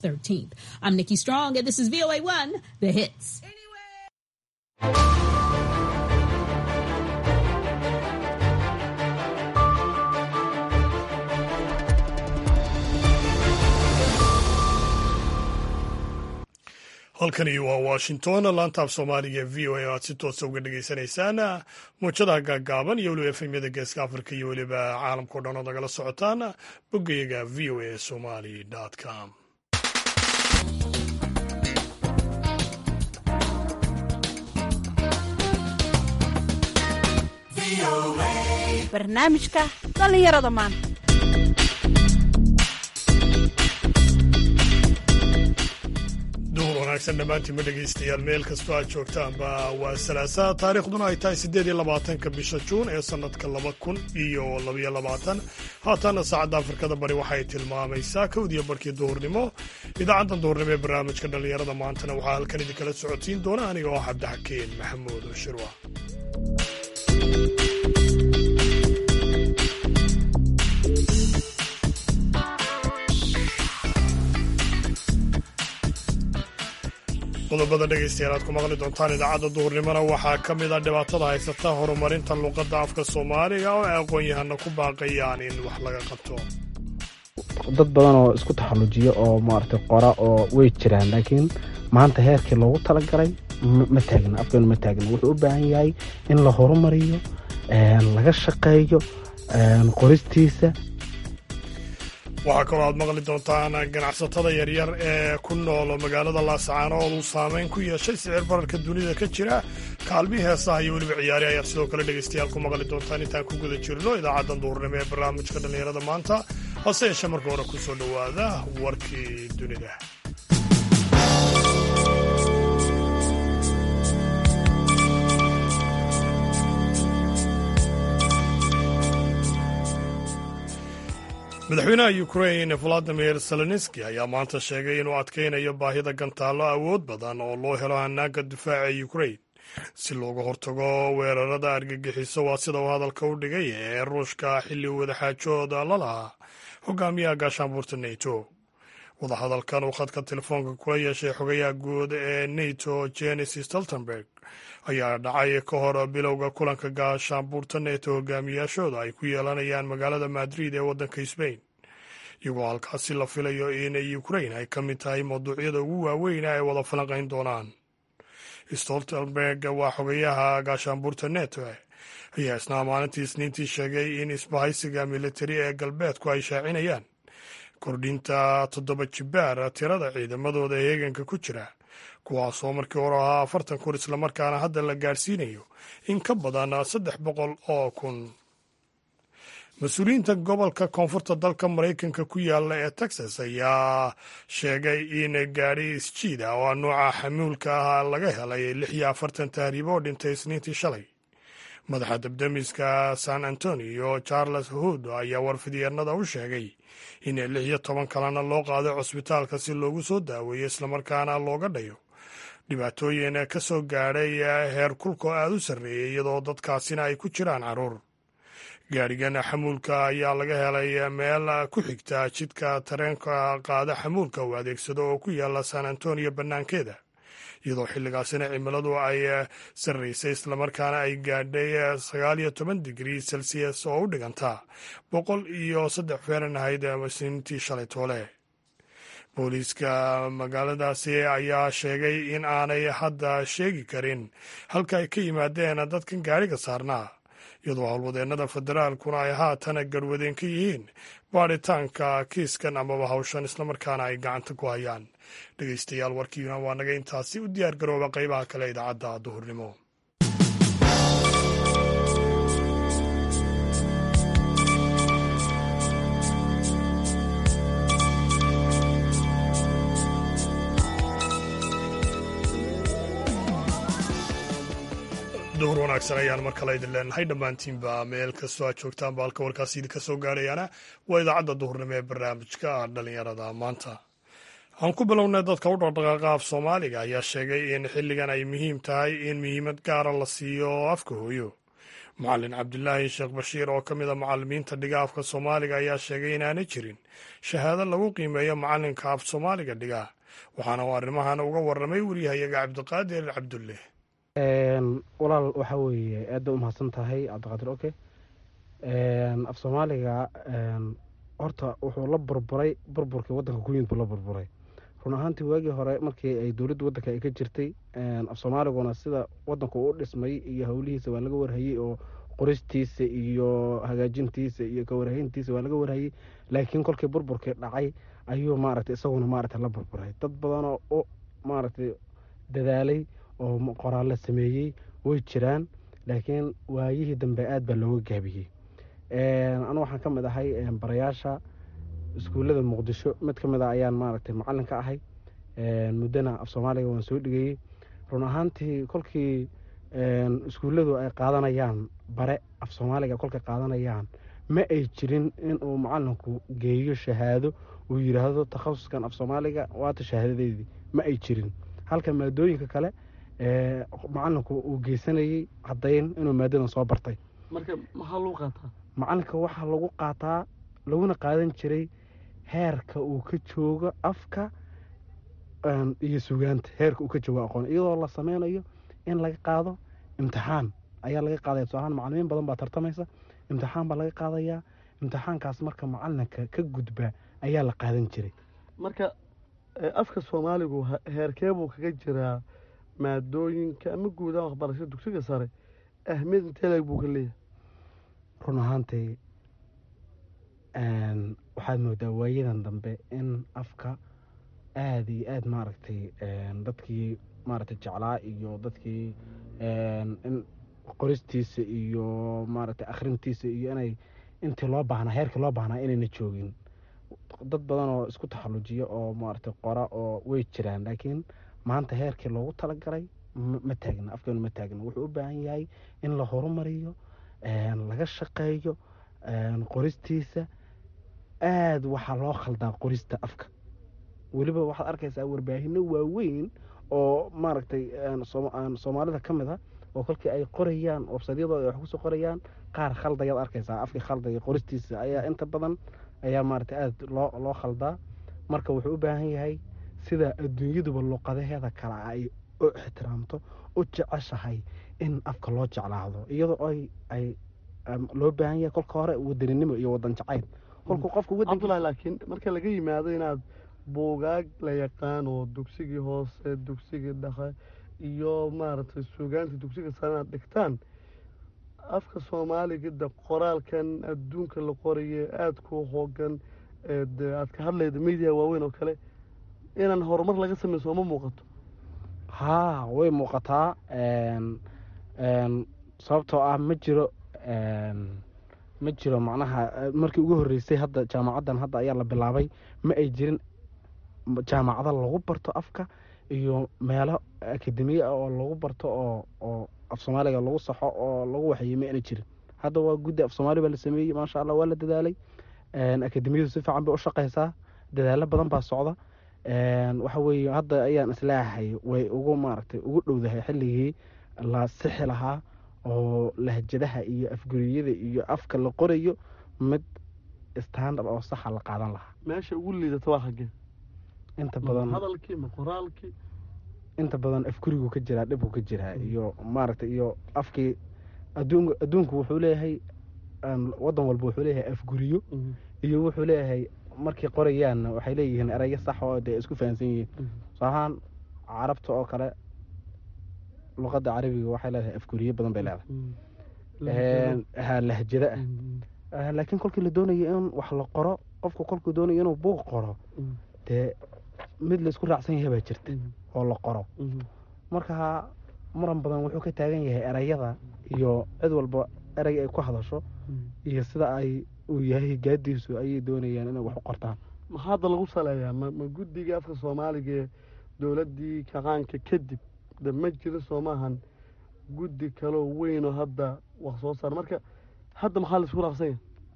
13th. I'm Nikki Strong, and this is VOA 1, The Hits. halkani waa washington laantaaf soomaaliga v o a o aad si toosa uga dhagaysanaysaan muujadaha gaagaaban iyo weliba efemyada geeska afrika iyo weliba caalamkao dhan oo nagala socotaan boggayaga v o a somali com barnaamijka dhallinyarada maanta duhur wanaagsan dhammaantiinma dhegaystayaal meel kastoo aad joogtaanba waa salaasa taariikhduna ay tahay siddeed iyo labaatanka bisha juun ee sannadka laba kun iyo labaiyo labaatan haataana saacadda afrikada bari waxay tilmaamaysaa kowdiyo barkii duhurnimo idaacaddan duhurnimo ee barnaamijka dhallinyarada maantana waxaa halkan idinkala socodsiin doona aniga oo cabdixakeen maxamuud shirwa qodobada dhegaystayaal aad ku maqli doontaan idaacadda duhurnimona waxaa ka mid a dhibaatada haysata horumarinta luuqadda afka soomaaliga oo ay aqoon-yahana ku baaqayaan in wax laga qabto dad badan oo isku taxallujiya oo maaragtay qora oo way jiraan laakiin maanta heerkii loogu talagalay ma taagna afkeenu ma taagna wuxuu u baahan yahay in la horumariyo laga shaqeeyo qoristiisa waxaa kaloo aad maqli doontaan ganacsatada yaryar ee ku nool magaalada laascaanood uu saameyn ku yeeshay sicir bararka dunida ka jira kaalmii heesaha iyo weliba ciyaari ayaad sidoo kale dhegaystayaal ku maqli doontaan intaan ku guda jirno idaacaddan duhurnimo ee barnaamijka dhallinyarada maanta hase yeeshee marka hore ku soo dhowaada warkii dunida madaxweynaha ukrain valadimir zelenski ayaa maanta sheegay inuu adkaynayo baahida gantaallo awood badan oo loo helo hanaanka difaaca ukrain si looga hortago weerarada argagixiso waa sida uu hadalka u dhigay ee ruushka xilli wadaxaajooda la lahaa hogaamiyaha gaashaanbuurta neto wadahadalkan uu khadka telefoonka kula yeeshay xogayaha guud ee neto jenis stoltenberg ayaa dhacay ka hor bilowga kulanka gaashaanbuurta neto hogaamiyaashooda ay ku yeelanayaan magaalada madrid ee waddanka sbain iyagoo halkaasi la filayo in ukrain ay ka mid tahay mawduucyada ugu waaweyn ay wada falanqayn doonaan stoltenberg waa xogayaha gaashaanbuurta neto ayaa isna maalintii isniintii sheegay in isbahaysiga militari ee galbeedku ay shaacinayaan kordhinta toddoba jibaar tirada ciidamadooda heeganka ku jira kuwaasoo markii hore ahaa afartan kun islamarkaana hadda la gaadhsiinayo in ka badan saddex boqol oo kun mas-uuliyiinta gobolka koonfurta dalka maraykanka ku yaala ee texas ayaa sheegay in gaadhi isjiida oo nooca xamuulka ah laga helay lix iyo afartan tahriibo oo dhintay isniintii shalay madaxa dabdemiska san antonio charles hood ayaa warfidyeennada u sheegay in lix iyo toban kalena loo qaaday cusbitaalka si loogu soo daaweeyo islamarkaana looga dhayo dhibaatooyin ka soo gaadhay heer kulkoo aada u sarreeyay iyadoo dadkaasina ay ku jiraan carruur gaadhigan xamuulka ayaa laga helay meel ku xigta jidka tareenka qaada xamuulka uu adeegsado oo ku yaala san antonio bannaankeeda iyadoo xilligaasina cimiladu ay sarraysay islamarkaana ay gaadhay sagaal iyo toban digrii celsius oo u dhiganta boqol iyo saddex fahrenheit isniintii shalay toole booliiska magaaladaasi ayaa sheegay in aanay hadda sheegi karin halka ay ka yimaadeen dadkan gaadhiga saarnaa iyadoo howlwadeennada federaalkuna ay haatan garwadeen ka yihiin baadhitaanka kiiskan amaba hawshan islamarkaana ay gacanta ku hayaan dhegaystayaal warkiina waa naga intaasi u diyaar garooba qaybaha kale idaacadda duhurnimo duhur wanaagsan ayaan mar kale idin leenahay dhammaantiinba meel kastoo aad joogtaanba halka warkaasi idinka soo gaarayaana waa idaacadda duhurnimo ee barnaamijka dhallinyarada maanta aan ku bilownay dadka u dhaqdhaqaaqa af soomaaliga ayaa sheegay in xilligan ay muhiim tahay in muhiimad gaara la siiyo afka hooyo macalin cabdilaahi sheekh bashiir oo ka mid a macalimiinta dhiga afka soomaaliga ayaa sheegay inaanay jirin shahaado lagu qiimeeyo macalinka af soomaaliga dhiga waxaana uu arrimahan uga warramay wariyahayaga cabdiqaadir cabdulle walaal waxaa weeye aada u mahadsan tahay cabdiqaadir oke af soomaaliga horta wuxuu la burburay burburkii wadanka ku yimid buu la burburay run ahaantii waagii hore markii ay dowladda wadanka ay ka jirtay af soomaaliguna sida wadanku u dhismay iyo howlihiisa waa laga warhayey oo qoristiisa iyo hagaajintiisa iyo kawarhayntiisa waa laga warhayey laakiin kolkii burburkii dhacay ayuu maaragtay isaguna maaragtay la burburay dad badanoo u maaragtay dadaalay oo qoraallo sameeyey way jiraan laakiin waayihii dambe aada baa looga gaabiyey anu waxaan ka mid ahay barayaasha iskuullada muqdisho mid ka mid a ayaan maaragtay macalin ka ahay muddana af soomaaliga waan soo dhigayey run ahaantii kolkii iskuulladu ay qaadanayaan bare af soomaaliga kolkay qaadanayaan ma ay jirin inuu macalinku geeyo shahaado uu yidhaahdo takhasuskan af soomaaliga waata shahaadadeedii ma ay jirin halka maadooyinka kale macalinku uu geysanayey caddayn inuu maadadan soo bartay marka maxaa lagu qaataa macalinka waxaa lagu qaataa laguna qaadan jiray heerka uu ka joogo afka iyo sugaanta heerka uu ka joogo aqoon iyadoo la sameynayo in laga qaado imtixaan ayaa laga qaadaya tusaalahaan macalimiin badan baa tartamaysa imtixaan baa laga qaadayaa imtixaankaas marka macalinka ka gudba ayaa la qaadan jiray marka afka soomaaligu heerkee buu kaga jiraa maadooyinka ama guudaha waxbarashada dugsiga sare ahmiyad intee leeg buu ka leeyahay run ahaantay waxaad moodaa waayadan dambe in afka aada iyo aada maaragtay dadkii maaragtay jeclaa iyo dadkii in qoristiisa iyo maaragtay akhrintiisa iyo inay intii loo baahnaa heerkii loo baahnaa inayna joogin dad badan oo isku taxallujiya oo maaragtay qora oo way jiraan laakiin maanta heerkii loogu talagalay ma taagna afkeenu ma taagna wuxuu u baahan yahay in la horumariyo laga shaqeeyo qoristiisa aada waxaa loo khaldaa qorista afka weliba waxaad arkaysaa warbaahino waaweyn oo maaragtay soomaalida ka mid a oo kolkii ay qorayaan websadyadooda wax kusoo qorayaan qaar khaldayaad arkaysaa afkii khaldaya qoristiisa ayaa inta badan ayaa maaragtay aada loo loo khaldaa marka wuxuu u baahan yahay sida adduunyaduba luqadaheeda kale ay u ixtiraamto u jeceshahay in afka loo jeclaado iyadoo ay ay loo baahan yahay kolka hore wadaninimo iyo wadan jacayl kolkuu qofku cabdullahi laakiin marka laga yimaado inaad buugaag la yaqaan oo dugsigii hoose dugsigii dhexe iyo maaragtay suugaanta dugsiga sare inaad dhigtaan afka soomaaliga de qoraalkan adduunka la qoraye aada ku hoogan de aad ka hadlayda media waaweyn oo kale inaan horumar laga sameyn sooma muuqato haa way muuqataa sababtoo ah ma jiro ma jiro macnaha markii ugu horreysay hadda jaamacaddan hadda ayaa la bilaabay ma ay jirin jaamacado lagu barto afka iyo meelo akademiye ah oo lagu barto oo oo af soomaaliga lagu saxo oo lagu waxeeyey ma ayna jirin hadda waa guddi af soomaali baa la sameeyey maasha allah waa la dadaalay akademiyadu si fiican bay u shaqaysaa dadaalo badan baa socda waxa weeye hadda ayaan islaahay way ugu maaragtay ugu dhowdahay xilligii la sixi lahaa oo lahjadaha iyo afguriyada iyo afka la qorayo mid standard oo saxa la qaadan lahaa meesha ugu liidata waa xaggee inta badan hadalkii ma qoraalkii inta badan afgurigu ka jiraa dhibku ka jiraa iyo maaragtay iyo afkii adduun adduunku wuxuu leeyahay wadan walba wuxuu leeyahay afguriyo iyo wuxuu leeyahay markay qorayaanna waxay leeyihiin erayo sax oo dee isku fahansan yihiin soo ahaan carabta oo kale luqadda carabiga waxay leedahay afguriyo badan bay leedahay ha lahjado ah laakiin kolkii la doonayo in wax la qoro qofku kolkuu doonayo inuu buuq qoro dee mid laisku raacsan yahay baa jirta oo la qoro marka muran badan wuxuu ka taagan yahay erayada iyo cid walba erey ay ku hadasho iyo sida ay uu yahay gaadiisu ayay doonayaan inay wax u qortaan maxaa hadda lagu saleeyaa ma ma guddiga afka soomaaliga ee dowladdii kaqaanka kadib de ma jiro soomaahan guddi kaloo weynoo hadda wax soo saar marka hadda maxaa laisku raaqsanya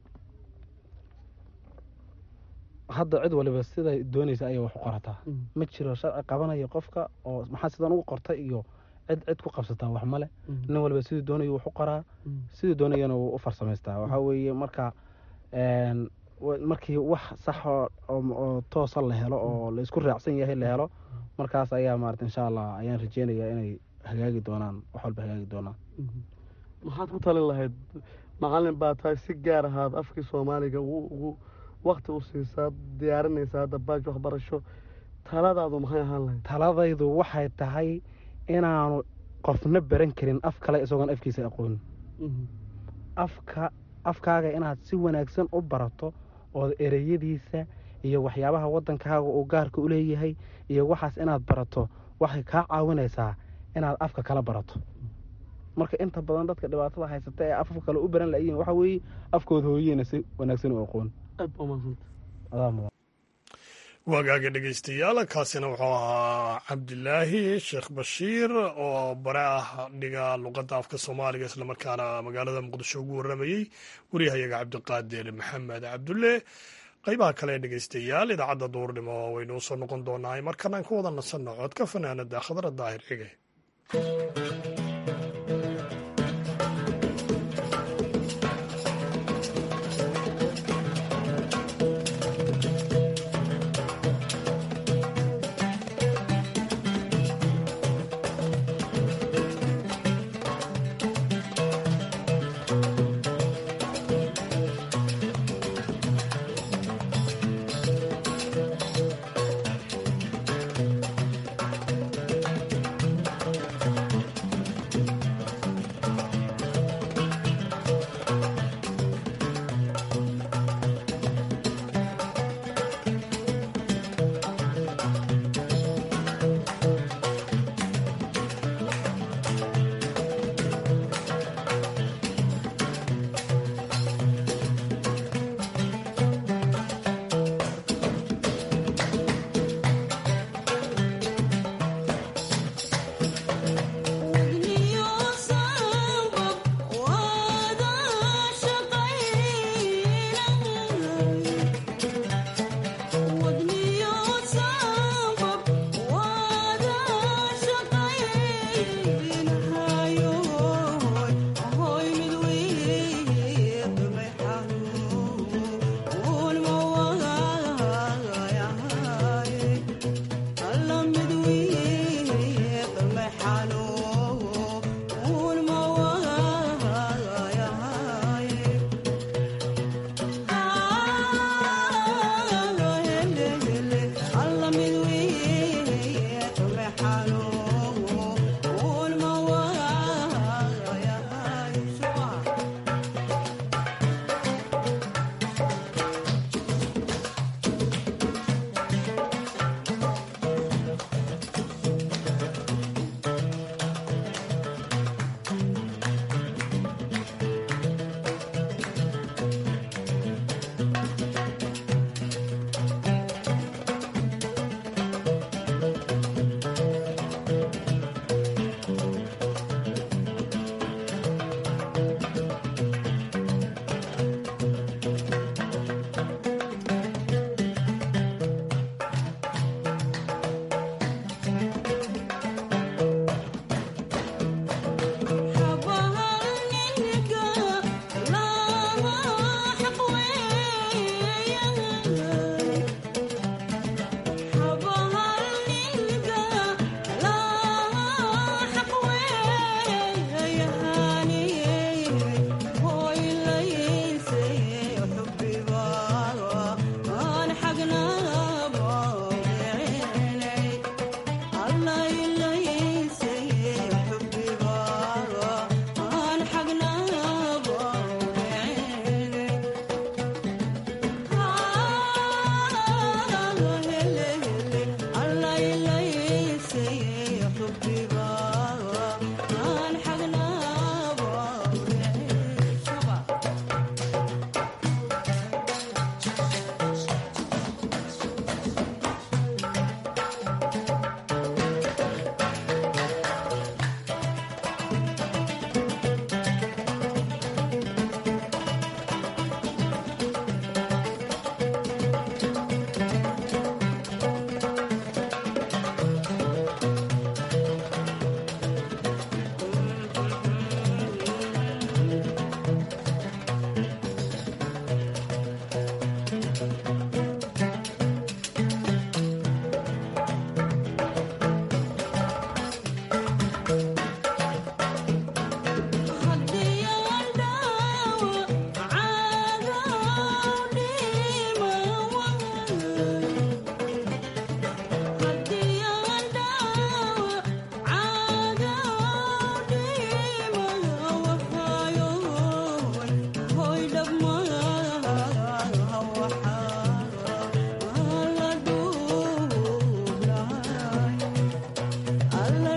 hadda cid waliba siday doonaysa ayay wax u qorataa ma jiro sharci qabanaya qofka oo maxaa sidan ugu qortay iyo cid cid ku qabsataa wax male nin walba siduu doonayo wax u qoraa siduu doonayana wuu u farsamaystaa waxaa weeye marka een, wa- markii wax sax oo oo- oo toosa la helo oo la isku raacsan yahay la helo markaas ayaa maarata insha allah ayaan rajeynayaa inay hagaagi doonaan wax walba hagaagi doonaan maxaad ku talin lahayd macalin baa tahay si gaar ahaad afkii soomaaliga ugu ugu wakti u siisaa diyaarinaysaa hadda baaj waxbarasho taladaadu maxay ahaan lahayd taladaydu waxay tahay inaanu qofna baran karin af kale isagoon afkiisa aqoonin afka afkaaga inaad si wanaagsan u barato oo ereyadiisa iyo waxyaabaha waddankaaga uu gaarka u leeyahay iyo waxaas inaad barato waxay kaa caawinaysaa inaad afka kala barato marka inta badan dadka dhibaatada haysata ee afaf kale u baran layiin waxaa weeye afkooda hooyeyna si wanaagsan u aqoon aad baa umahadsanta adaa mudan waagaaga dhegeystayaal kaasina wuxuu ahaa cabdilaahi sheekh bashiir oo bare ah dhiga luqadda afka soomaaliga islamarkaana magaalada muqdisho ugu waramayey wariyahayaga cabdiqaadir maxamed cabdulle qaybaha kale ee dhegeystayaal idaacadda duurnimo waynu usoo noqon doonaa markana aan ku wada nasanno codka fanaanada khadra daahir cige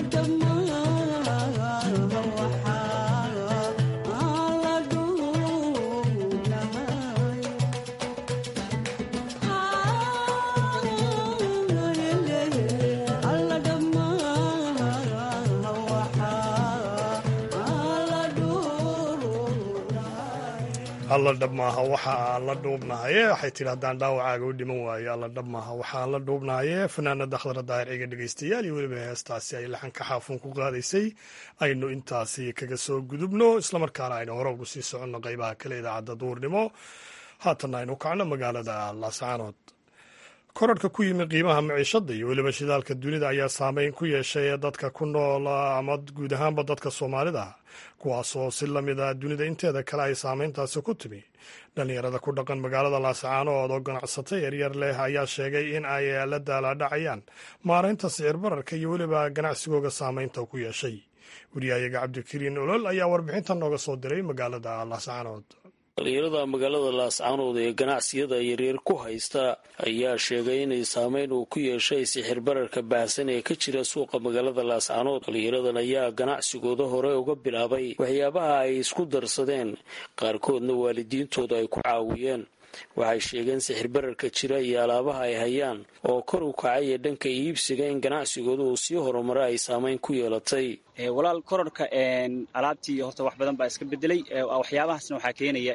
alla dhab maaha waxa aan la dhuubnahaye waxay tidhi haddaan dhaawacaaga u dhiman waayo alla dhab maaha waxaan la dhuubnahaye fanaanada khadra daahir ciga dhegeystayaal iyo weliba heestaasi ay laxanka xaafuun ku qaadaysay aynu intaasi kaga soo gudubno islamarkaana aynu hore ugu sii soconno qeybaha kale idaacadda duurnimo haatanna aynu kacno magaalada laascaanood korarhka ku yimi qiimaha maciishada iyo weliba shidaalka dunida ayaa saameyn ku yeeshay dadka ku nool ama guud ahaanba dadka soomaalida kuwaasoo si lamid a dunida inteeda kale ay saameyntaasi ku timi dhallinyarada ku dhaqan magaalada laascaanood oo ganacsata yaryar leh ayaa sheegay in ay la daalaadhacayaan maaraynta sicir bararka iyo weliba ganacsigooga saameynta ku yeeshay wariyahayaga cabdikariin olol ayaa warbixinta nooga soo diray magaalada laascaanood dhalinyarada magaalada laascaanood ee ganacsiyada yaryar ku haysta ayaa sheegay inay saameyn uu ku yeeshay sixir bararka baahsan ee ka jira suuqa magaalada laascaanood dhalinyaradan ayaa ganacsigooda hore uga bilaabay waxyaabaha ay isku darsadeen qaarkoodna waalidiintooda ay ku caawiyeen waxay sheegeen sixir bararka jira iyo alaabaha ay hayaan oo kor u kacay ee dhanka iibsiga in ganacsigooda uu sii horumara ay saameyn ku yeelatay walaal kororhka alaabtii horta wax badan baa iska bedelay waxyaabahaasna waxaa keenaya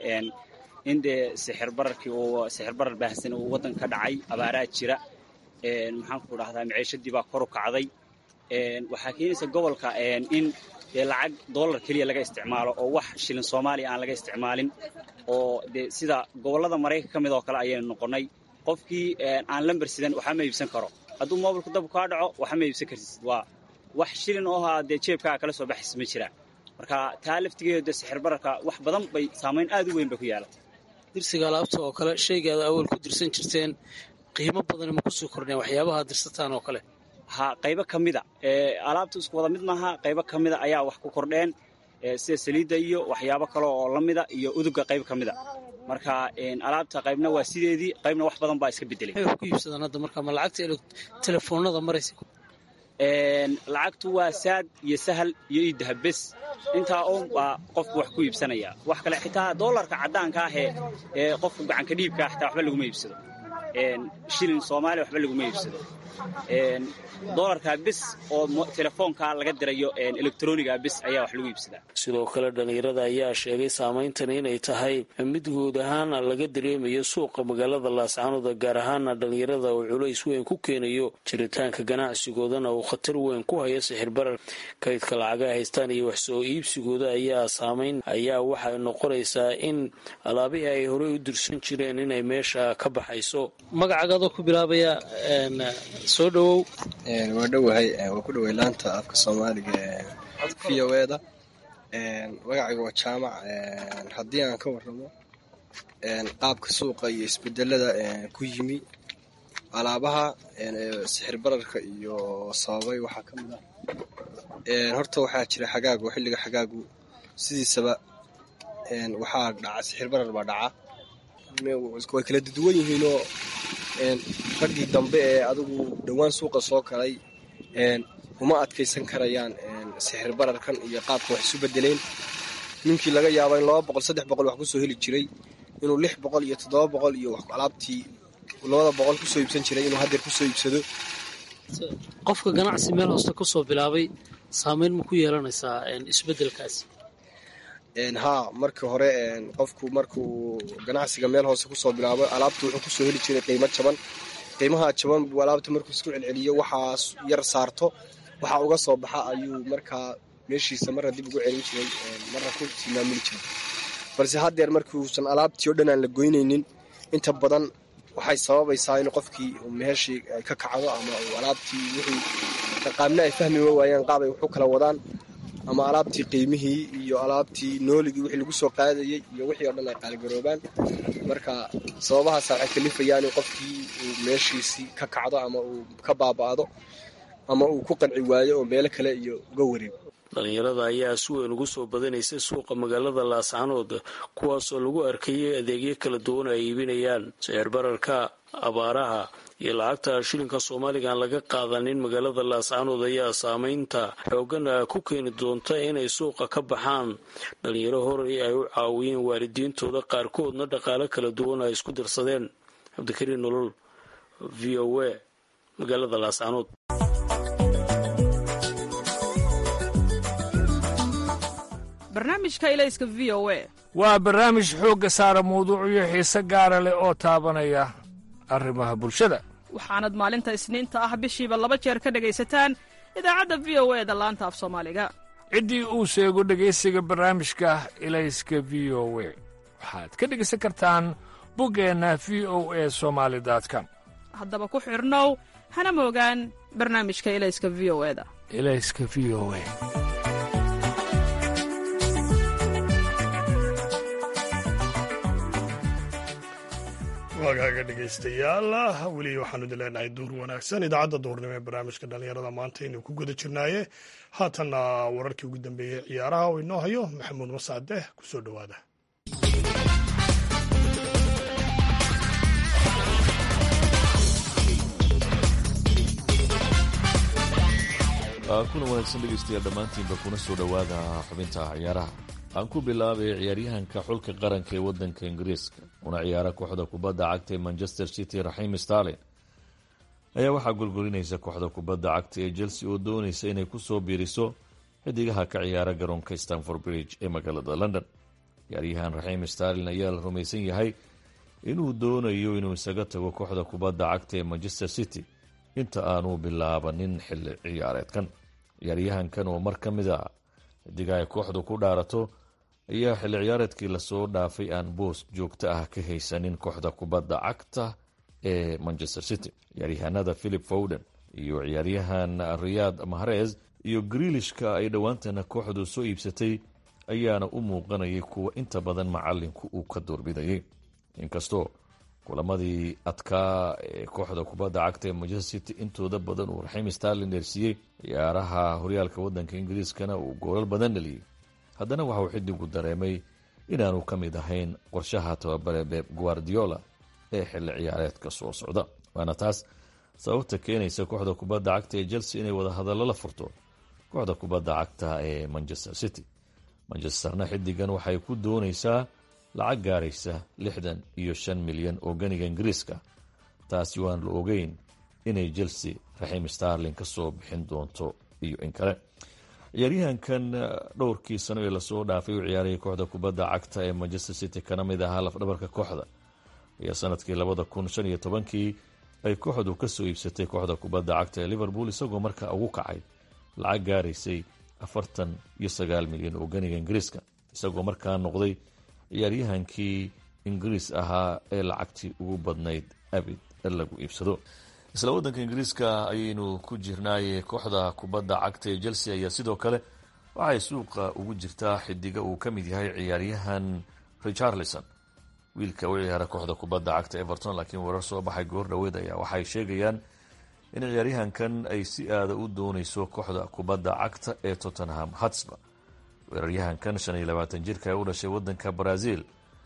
in dee sixir bararkii uu sixir barar baahsan uu waddanka ka dhacay abaaraa jira maxaanku dhahdaa maciishadii baa kor u kacday waxaa keenaysa gobolka in dee lacag dollar keliya laga isticmaalo oo wax shilin soomaaliya aan laga isticmaalin oo dee sida gobollada maraykanka ka mid oo kale ayaynu noqonnay qofkii aan lamber sidan waxba ma iibsan karo hadduu moobilku dab kaa dhaco waxba ma iibsan kartid waa wax shilin oo haa dee jeebkaaga kala soo baxaysa ma jiraan marka taa laftigeeda dee sixir bararka wax badan bay saamayn aad u weyn bay ku yeelatay dirsiga alaabta oo kale shaygaada awal ku dirsan jirteen qiimo badan ma kusoo kordheen waxyaabaha dirsataan oo kale ha qaybo ka mida alaabta isku wada mid maaha qaybo ka mida ayaa wax ku kordheen sida saliidda iyo waxyaabo kale oo la mida iyo uduga qayb ka mida marka alaabta qaybna waa sideedii qaybna wax badan baa iska bedelay waxay wax ku iibsadaan hadda marka ma lacagta telefoonada maraysa lacagtu waa saad iyo sahal iyo iidahab bes intaa un baa qofku wax ku iibsanaya wax kale xitaa doolarka caddaanka ah ee qofku gacanka dhiibkaa xitaa waxba laguma iibsado shilin soomaaliya waxba laguma iibsado dolarka bis oo telefoonka laga dirayo electroniga bis ayaa wax lagu iibsadaa sidoo kale dhallinyarada ayaa sheegay saameyntani inay tahay mid guud ahaana laga dareemayo suuqa magaalada laascaanoda gaar ahaana dhallinyarada uu culays weyn ku keenayo jiritaanka ganacsigoodana uu khatar weyn ku hayo sixir barar kaydka lacaga haystaan iyo wax soo iibsigooda ayaa saameyn ayaa waxay noqonaysaa in alaabihii ay horey u dirsan jireen inay meesha ka baxayso magacagaadoo ku bilaabaya soo dhowow waa dhowahay waa ku dhoway laanta afka soomaaliga v o eda magacayga waa jaamac haddii aan ka warramo qaabka suuqa iyo isbedelada ku yimi alaabaha sixir bararka iyo sababay waxaa ka mid ah horta waxaa jira xagaagu xilliga xagaagu sidiisaba waxaa dhaca sixir barar baa dhaca way kala duwan yihiinoo raggii dambe ee adigu dhowaan suuqa soo galay uma adkaysan karayaan sixir bararkan iyo qaabka wax isu bedeleen ninkii laga yaaba in laba boqol saddex boqol wax kusoo heli jiray inuu lix boqol iyo toddoba boqol iyo alaabtii labada boqol kusoo iibsan jiray inuu haddeer kusoo iibsado qofka ganacsi meel hooste kusoo bilaabay saameyn ma ku yeelanaysaa isbedelkaasi haa markii hore qofku markuu ganacsiga meel hoose kusoo bilaabo alaabta wuxuu kusoo heli jiray qiimo jaban qiimaha jaban buu alaabta markuu isku celceliyo waxaa yar saarto waxaa uga soo baxa ayuu markaa meeshiisa marna dib ugu celin jiray marna ku tilmaamuli jiray balse haddeer markiuusan alaabtii o dhan aan la goynaynin inta badan waxay sababaysaa in qofkii meeshii ay ka kacdo ama uu alaabtii wixii qaabna ay fahmi waayaan qaab ay waxu kala wadaan ama alaabtii qiimihii iyo alaabtii nooligii wixii lagu soo qaadayey iyo wixii oo dhan ay qaaligaroobaan marka sababahaasa waxay kalifayaan in qofkii uu meeshiisii ka kacdo ama uu ka baaba'do ama uu ku qanci waayo oo meelo kale iyo uga wareego dhalinyarada ayaa si weyn ugu soo badanaysay suuqa magaalada laascanood kuwaasoo lagu arkayay adeegyo kala duwan ay iibinayaan sicir bararka abaaraha iyo lacagta shilinka soomaaliga aan laga qaadanin magaalada laascanood ayaa saameynta xoogan ku keeni doonta inay suuqa ka baxaan dhalinyaro horey ay u caawiyeen waalidiintooda qaarkoodna dhaqaale kala duwan ay isku dirsadeen cabdikariin nolol v o a magaalada laascanood barnaamijka ilayska v o a waa barnaamij xoogga saara mawduucyo xiise gaara leh oo taabanaya arrimaha bulshada waxaanad maalinta isniinta ah bishiiba laba jeer ka dhegaysataan idaacadda v o e da laanta af soomaaliga ciddii uu sheego dhegaysiga barnaamijka ilayska v o we waxaad ka dhegaysan kartaan buggeenna v o e somaali com haddaba ku xidhnow hana moogaan barnaamijka ilayska v o e da ilayska v o e waagaaga dhegaystayaal weli waxaanu idin leenahay duur wanaagsan idaacadda duurnimo ee barnaamijka dhallinyarada maanta aynu ku guda jirnaaye haatanna wararkii ugu dambeeyey ciyaaraha oo inoo hayo maxamuud masaade ku soo dhowaada kuna wanaagsan dhegaystayaal dhammaantiinba kuna soo dhowaada xubinta ciyaaraha aan ku bilaabay ciyaaryahanka xulka qaranka ee waddanka ingiriiska una ciyaara kooxda kubadda cagta ee manchester city raxiim starlin ayaa waxaa golgolinaysa kooxda kubadda cagta ee chelsea oo doonaysa inay kusoo biiriso xidigaha ka ciyaara garoonka stanford bridge ee magaalada london ciyaaryahan raxiim starlin ayaa la rumaysan yahay inuu doonayo inuu isaga tago kooxda kubadda cagta ee manchester city inta aanu bilaabanin xilli ciyaareedkan ciyaaryahankan oo mar ka mid a xidiga ay kooxdu ku dhaarato ayaa xilli ciyaareedkii lasoo dhaafay aan boos joogto ah ka haysanin kooxda kubadda cagta ee manchester city ciyaaryahanada philip fowden iyo ciyaaryahan riyad mahrez iyo griilishka ay dhowaantana kooxdu soo iibsatay ayaana u muuqanayay kuwa inta badan macalinku uu ka doorbidayay inkastoo kulamadii adkaa ee kooxda kubadda cagta ee manchester city intooda badan uu raxiim starlin dheersiiyey ciyaaraha horyaalka waddanka ingiriiskana uu goolal badan dhaliyey haddana waxauu xidigu dareemay inaanu ka mid ahayn qorshaha tababare beb guardiola ee xilli ciyaareedka soo socda waana taas sababta keenaysa kooxda kubadda cagta ee chelsea inay wada hadallo la furto kooxda kubadda cagta ee manchester city manchesterna xidigan waxay ku doonaysaa lacag gaaraysa lixdan iyo shan milyan oo ganiga ingiriiska taasi waan la ogeyn inay chelsea raxiim starlin ka soo bixin doonto iyo in kale ciyaaryahankan dhowrkii sano ee lasoo dhaafay u ciyaarayay kooxda kubadda cagta ee manchester city kana mid ahaa lafdhabarka kooxda ayaa sanadkii labada kun shan iyo tobankii ay kooxdu kasoo iibsatay kooxda kubadda cagta ee liverpool isagoo markaa ugu kacay lacag gaaraysay afartan iyo sagaal milyan oo ganiga ingiriiska isagoo markaa noqday ciyaaryahankii ingiriis ahaa ee lacagtii ugu badnayd abid lagu iibsado isla waddanka ingiriiska ayaynu ku jirnaaye kooxda kubadda cagta ee chelsea ayaa sidoo kale waxay suuqa ugu jirtaa xidiga uu ka mid yahay ciyaaryahan richarlison wiilka u ciyaara kooxda kubadda cagta everton laakiin warar soo baxay goor dhaweed ayaa waxay sheegayaan in ciyaaryahankan ay si aada u dooneyso kooxda kubadda cagta ee tottenham hatsba weeraryahankan shan iyo labaatan jirka ee u dhashay waddanka brazil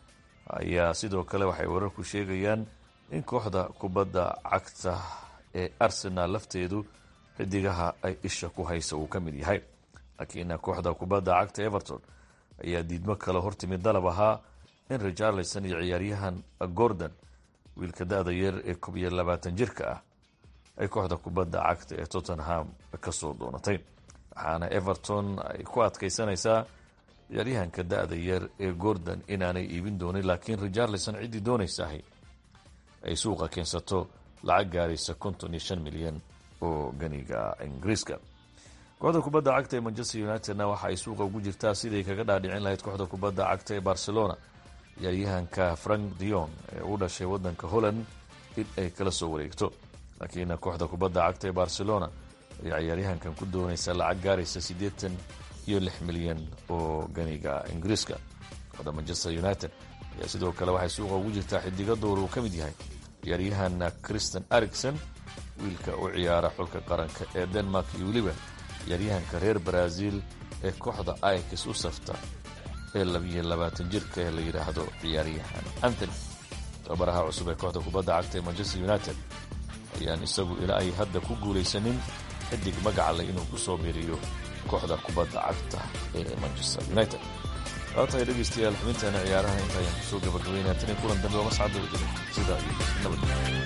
ayaa sidoo kale waxay wararku sheegayaan in kooxda kubadda cagta ee arsenal lafteedu xidigaha ay isha ku haysa uu ka mid yahay laakiin kooxda kubadda cagta everton ayaa diidmo kale hortimid dalab ahaa in richarlison iyo ciyaaryahan gordon wiilka da-da yar ee koob iyo labaatan jirka ah ay kooxda kubadda cagta ee tottenham kasoo doonatay waxaana everton ay ku adkaysanaysaa ciyaaryahanka da-da yar ee gordon inaanay iibin doonin laakiin richarlison ciddii doonaysahay ay suuqa keensato lacag gaaraysa konton iyo shan milyan oo ganiga ingiriiska kooxda kubadda cagta ee manchester unitedna waxa ay suuqa ugu jirtaa siday kaga dhaadhicin lahayd kooxda kubadda cagta ee barcelona ciyaaryahanka frank dion ee u dhashay waddanka holland in ay kala soo wareegto laakiin kooxda kubadda cagta ee barcelona ayaa ciyaaryahankan ku doonaysa lacag gaaraysa siddeetan iyo lix milyan oo ganiga ingiriiska kooxda manchester united ayaa sidoo kale waxay suuqa ugu jirtaa xidigo door uu ka mid yahay ciyaaryahan christian ericson wiilka u ciyaara xulka qaranka ee denmark iyo weliba ciyaaryahanka reer brazil ee kooxda aikis u safta ee labiyo labaatan jirka ee la yidhaahdo ciyaaryahan antony tababaraha cusub ee kooxda kubadda cagta ee manchester united ayaan isagu ilaa ay hadda ku guulaysanin xidig magacale inuu ku soo biiriyo kooxda kubadda cagta ee manchester united waa tahay dhegaystayaal xubintaana ciyaaraha inta ayaan kusoo gabagabaynaya tan iyo kulan dambe oo mascadda wadada sidaa iyo nabadgelyo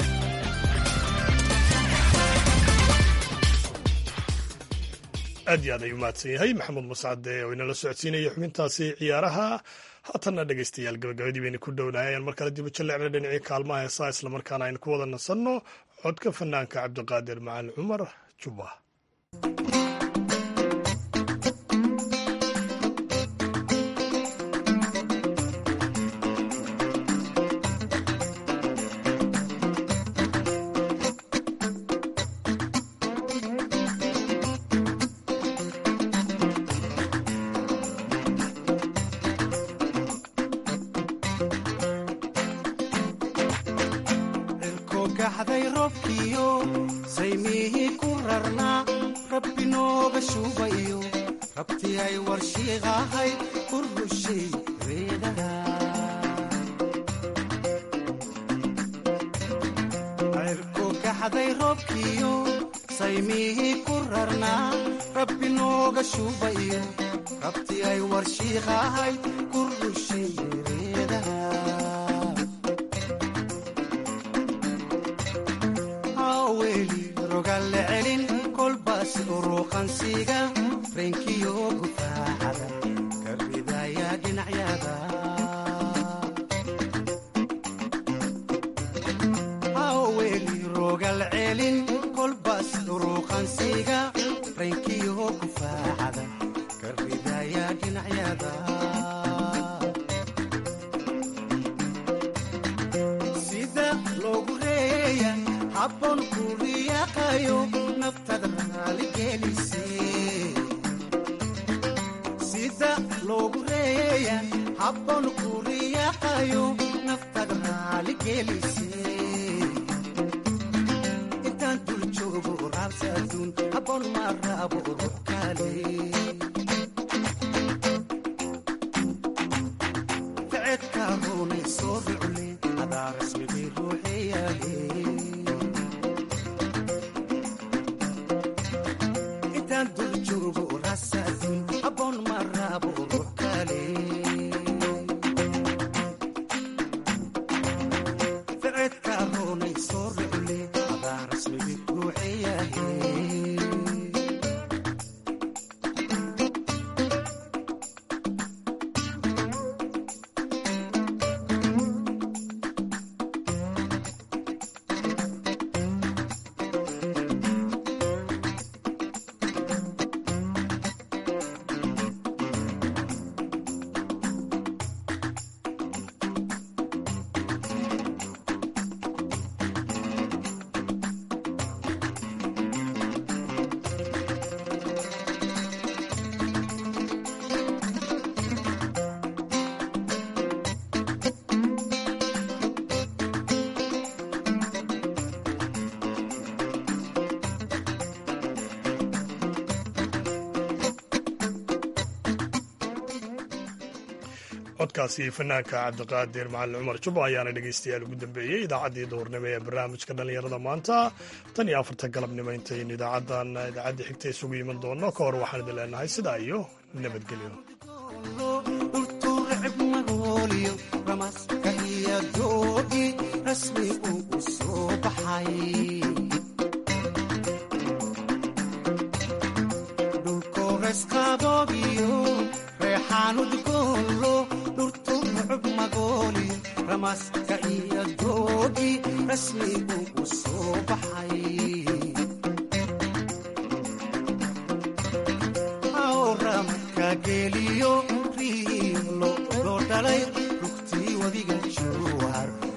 aad iyo aad ayuu mahadsan yahay maxamuud mascade oo inala socodsiinaya xubintaasi ciyaaraha haatanna dhegaystayaal gabagabadii baynu ku dhownahay ayaan mar kale dibu jallecna dhinacii kaalmaha heesaa islamarkaana aynu ku wada nasanno codka fanaanka cabdiqaadir macalin cumar jubba gaxday roobkiyo saymihii ku rarnaa rabbi nooga shuubayo rabtii ay warshiiqahay ku rushay reedaha cirku gaxday roobkiyo saymihii ku rarnaa rabbi nooga shuubayo rabtii ay warshiiqahay ku rushay reedaha weli rogalle celin kolbaas uruuqansiga reenkiyo gufaacada ka ridaya dhinacyada weli rogal celin kolbaas uruuqansiga reenkiyo gufaacada ka ridaya dhinacyada sida loogu reeya habboon ku riyaaqayo naftada raaligelise sida loogu reeya habboon ku riyaaqayo naftada raaligelise intaan dul joogo raabsa adduun habboon ma raabo ruux kale ficedka runay soo rucle adaa rasmigay ruuxeyaale intaan dul joogo rasaadun habboon ma raabo ruux kale ficedka runay soo rucle adaa rasmigay ruuxeyaale codkaasi fanaanka cabdiqaadir macalin cumar jubba ayaana dhegaystayaal ugu dambeeyey idaacaddii duhurnimo ee barnaamijka dhallinyarada maanta tan iyo afarta galabnimo intaynu idaacaddan idaacaddii xigta isugu iman doonno ka hor waxaan idin leenahay sidaa iyo nabadgelyo magooliyo ramaska iyo doogi rasmi uu u soo baxay dhulkooresqaboogiyo reexaanudgoolo dhurtu rucub magooliyo ramaska iyo doogi rasmi uu u soo baxay awramka geliyo riilo loo dhalay rugtii wadiga juwar